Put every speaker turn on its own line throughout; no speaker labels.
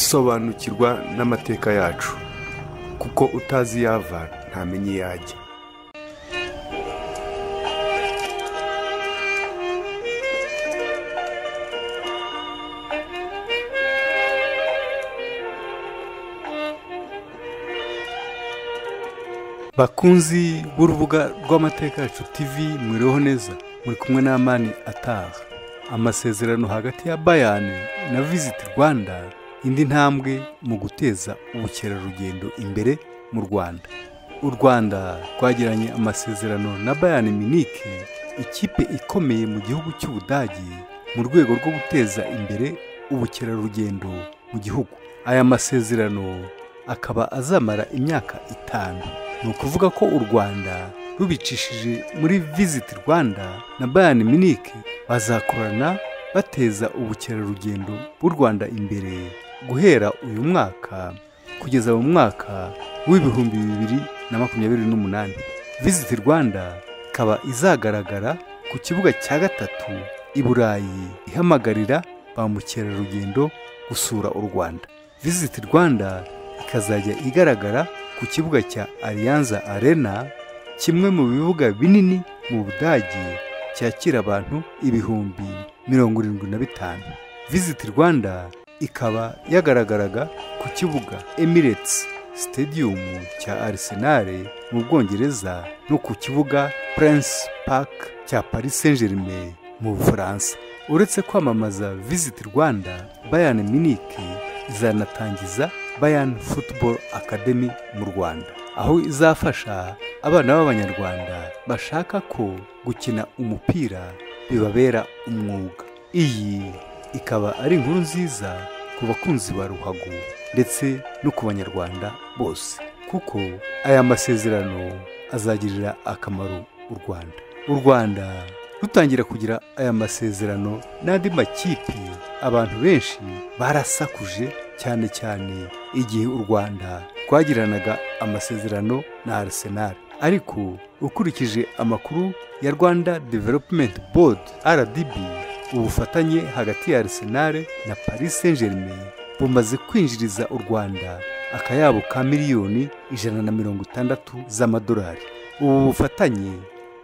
sobanukirwa n'amateka yacu kuko utazi iyo ava ntamenya iyo ajya bakunzi b'urubuga rw'amateka yacu tv mwiriho neza muri kumwe n'amani ataha amasezerano hagati ya bayani na visiti rwanda indi ntambwe mu guteza ubukerarugendo imbere mu rwanda u rwanda rwagiranye amasezerano na bayani minike ikipe ikomeye mu gihugu cy'ubudagi mu rwego rwo guteza imbere ubukerarugendo mu gihugu aya masezerano akaba azamara imyaka itanu ni ukuvuga ko u rwanda rubicishije muri visiti rwanda na bayani minike bazakorana bateza ubukerarugendo bw'u rwanda imbere guhera uyu mwaka kugeza mu mwaka w'ibihumbi bibiri na makumyabiri n'umunani visiti rwanda ikaba izagaragara ku kibuga cya gatatu i burayi ihamagarira ba mukerarugendo gusura u rwanda visiti rwanda ikazajya igaragara ku kibuga cya aliyanza arena kimwe mu bibuga binini mu budage cyakira abantu ibihumbi mirongo irindwi na bitanu visiti rwanda ikaba yagaragaraga ku kibuga emirates stadium cya arsenal mu bwongereza no ku kibuga prince park cya paris saint germain mu bufaransa uretse kwamamaza visiti rwanda bayani minike izanatangiza bayani football academy mu rwanda aho izafasha abana b'abanyarwanda bashaka ko gukina umupira bibabera umwuga iyi ikaba ari inkuru nziza ku bakunzi ba ruhago ndetse no ku banyarwanda bose kuko aya masezerano azagirira akamaro u rwanda u rwanda rutangira kugira aya masezerano n'andi makipe abantu benshi barasakuje cyane cyane igihe u rwanda rwagiranaga amasezerano na arsenal ariko ukurikije amakuru ya rwanda development board rdb ubufatanye hagati ya arsenal na paris saint germain bumaze kwinjiriza u rwanda akayabo ka miliyoni ijana na mirongo itandatu z'amadolari ubu bufatanye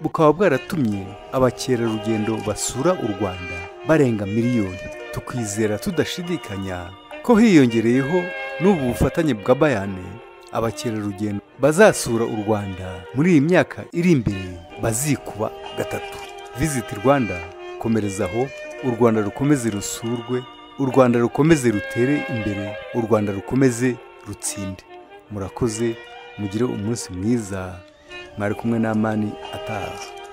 bukaba bwaratumye abakerarugendo basura u rwanda barenga miliyoni tukwizera tudashidikanya ko hiyongereyeho n'ubu bufatanye bwa bayane abakerarugendo bazasura u rwanda muri iyi myaka iri imbere bazikuba gatatu visiti rwanda komerezaho u rwanda rukomeze rusurwe u rwanda rukomeze rutere imbere u rwanda rukomeze rutsinde murakoze mugire umunsi mwiza mwari kumwe n'amani ataha